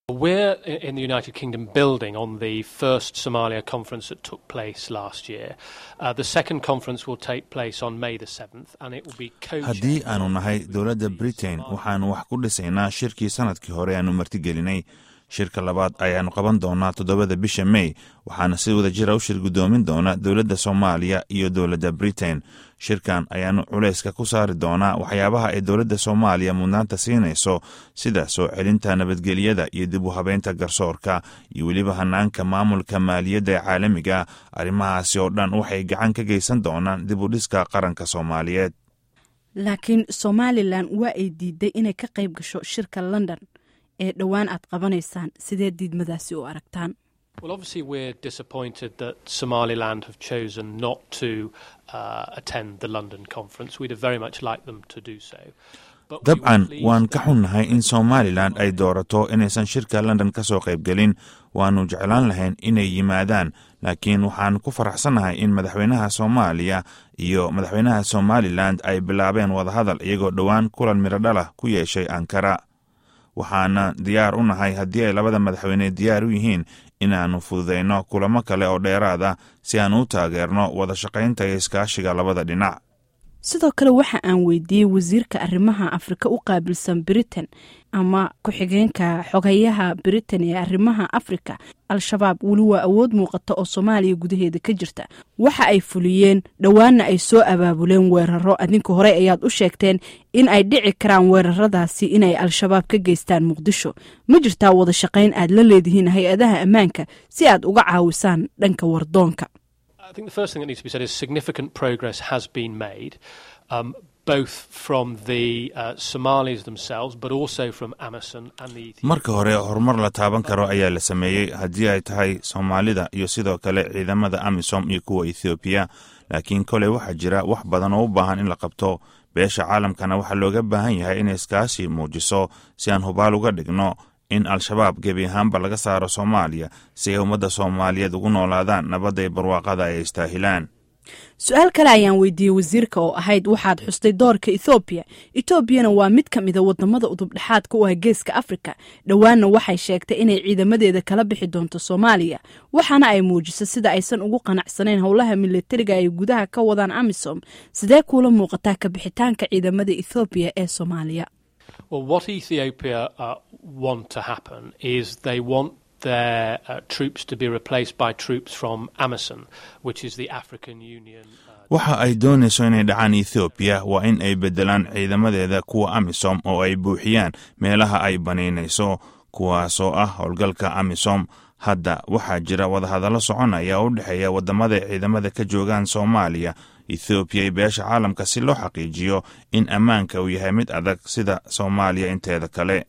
We're in the United Kingdom building on the first Somalia conference that took place last year. Uh, the second conference will take place on May the 7th and it will be haddii aanu nahay dowladda britain waxaannu wax ku dhisaynaa shirkii sannadkii hore aanu martigelinay shirka labaad ayaannu qaban doonaa toddobada bisha mey waxaana si wada jira u shir guddoomin doona dowladda soomaaliya iyo dowladda britain shirkan ayaannu culayska ku saari doonaa waxyaabaha ay dowladda soomaaliya mudnaanta siinayso sida soo celinta nabadgelyada iyo dib u habeynta garsoorka iyo weliba hanaanka maamulka maaliyadda ee caalamiga arrimahaasi oo dhan waxay gacan ka geysan doonaan dib u dhiska qaranka soomaaliyeed laakiin somalilan waa ay diiday inay ka qayb gasho shirka london ee dhowaan aad qabanaysaan sidee diidmadaasi u aragtaan Well, obviously, we're disappointed that Somaliland have chosen not to uh, attend the London conference. We'd have very much liked them to do so. But we were dabcan pleased waan that- ka xunnahay in somalilan ay doorato inaysan shirka london ka soo qaybgelin waannu jeclaan lahayn inay yimaadaan laakiin waxaan ku faraxsannahay in madaxweynaha soomaaliya iyo madaxweynaha somalilan ay bilaabeen wadahadal iyagoo dhowaan kulan miradhalah ku yeeshay ankara waxaana diyaar u nahay haddii ay labada madaxweyne diyaar u yihiin inaannu fududayno kulamo kale oo dheeraad ah si aan u taageerno wada shaqaynta iyo iskaashiga labada dhinac sidoo kale waxa aan weydiiyey wasiirka arrimaha afrika u qaabilsan britain ama ku-xigeenka xogayaha britain ee arrimaha afrika al-shabaab weli waa awood muuqata oo soomaaliya gudaheeda ka jirta waxa ay fuliyeen dhowaanna ay soo abaabuleen weeraro adinka hore ayaad u sheegteen in ay dhici karaan weeraradaasi inay al-shabaab ka geystaan muqdisho ma jirtaa wada shaqayn aad la leedihiin hay-adaha ammaanka si aad uga caawisaan dhanka wardoonka I think the first thing that needs to be said is significant progress has been made, um, both from the uh, Somalis themselves, but also from Amazon and the Ethiopian. marka hore horumar la taaban karo ayaa la sameeyey haddii ay tahay soomaalida iyo sidoo kale ciidamada amisom iyo kuwa ethoobiya laakiin koley waxaa jira wax badan oo u baahan in la qabto beesha caalamkana waxaa looga baahan yahay inay iskaashi muujiso si aan hubaal uga dhigno in al-shabaab gebi ahaanba laga saaro soomaaliya si ay ummadda soomaaliyeed ugu noolaadaan nabadda iyo barwaaqada ay istaahilaan su-aal kale ayaan weydiiyey wasiirka oo ahayd waxaad xustay doorka ethoobiya etoobiyana waa mid ka mida wadamada udubdhexaadka u ah geeska afrika dhowaanna waxay sheegtay inay ciidamadeeda kala bixi doonto soomaaliya waxaana ay muujisay sida aysan ugu qanacsanayn howlaha milatariga ay gudaha ka wadaan amisom sidee kuula muuqataa ka bixitaanka ciidamada ethoobiya ee soomaaliya Well, what Ethiopia uh, want to happen is they want their uh, troops to be replaced by troops from Amazon, which is the African Union. Uh, waxa ay doonayso inay dhacaan ethoobiya waa in ay beddelaan ciidamadeeda kuwa amisom oo ay buuxiyaan meelaha ay banaynayso kuwaasoo ah howlgalka amisom hadda waxaa jira wadahadallo soconaya oo u dhexeeya waddamada ay ciidamada ka joogaan soomaaliya ethoobiya iyo beesha caalamka si loo xaqiijiyo in ammaanka uu yahay mid adag sida soomaaliya inteeda kale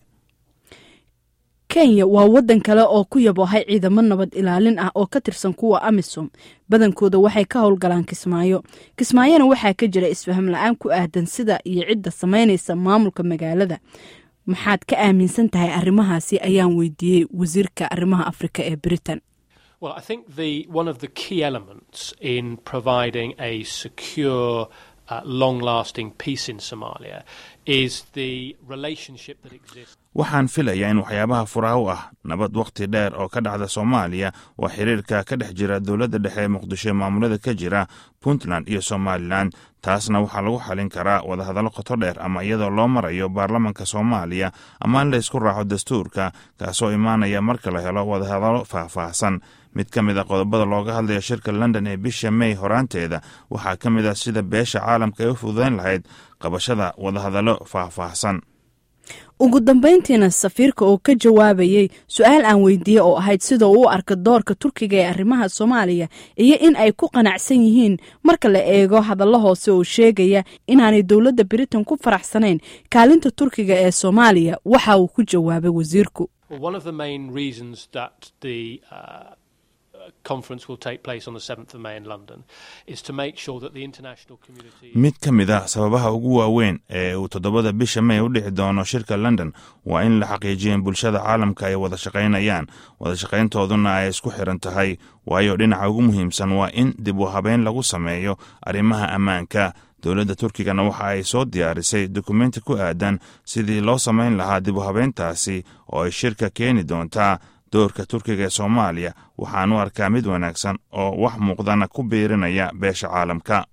kenya waa waddan kale oo ku yaboohay ciidamo nabad ilaalin ah oo ka tirsan kuwa amisom badankooda waxay ka howlgalaan kismaayo kismaayona waxaa ka jira isfaham la-aan ku aadan sida iyo cidda samaynaysa maamulka magaalada maxaad ka aaminsan tahay arrimahaasi ayaan weydiiyey wasiirka arrimaha afrika ee britain well, I think the one of the key elements in providing a secure, uh, long-lasting peace in Somalia is the relationship that exists. waxaan filayaa in waxyaabaha furaha u ah nabad wakhti dheer oo ka dhacda soomaaliya waa xiriirka ka dhex jira dowladda dhexe ee muqdisho ee maamulada ka jira puntland iyo somalilan taasna waxaa lagu xalin karaa wadahadallo qoto dheer ama iyadoo loo marayo baarlamanka soomaaliya ama in la isku raaco dastuurka kaasoo imaanaya marka la helo wadahadallo faahfaahsan mid ka mid a qodobada looga hadlaya shirka london ee bisha may horaanteeda waxaa ka mid ah sida beesha caalamka ay u fududayn lahayd qabashada wadahadallo faahfaahsan ugu dambayntiina safiirka oo ka jawaabayey su-aal aan weydiiyey oo ahayd sida uu u arka doorka turkiga ee arrimaha soomaaliya iyo in ay ku qanacsan yihiin marka la eego hadallo hoose oo sheegaya inaanay dowladda britain ku faraxsanayn kaalinta turkiga ee soomaaliya waxa uu ku jawaabay wasiirku Well, one of the main reasons that the uh, conference will take place on the 7th of May in London is to make sure that the international community. mid ka mid ah sababaha ugu waaweyn ee uu toddobada bisha may u dhici doono shirka london waa in la xaqiijiyo in bulshada caalamka ay wada shaqaynayaan wada shaqayntooduna ay isku xiran tahay waayo dhinaca ugu muhiimsan waa in dib u habeyn lagu sameeyo arrimaha ammaanka dowladda turkigana waxa ay soo diyaarisay dukumenti ku aadan sidii loo samayn lahaa dib u habeyntaasi oo ay shirka keeni doontaa doorka turkiga ee soomaaliya waxaan u arkaa mid wanaagsan oo wax muuqdana ku biirinaya beesha caalamka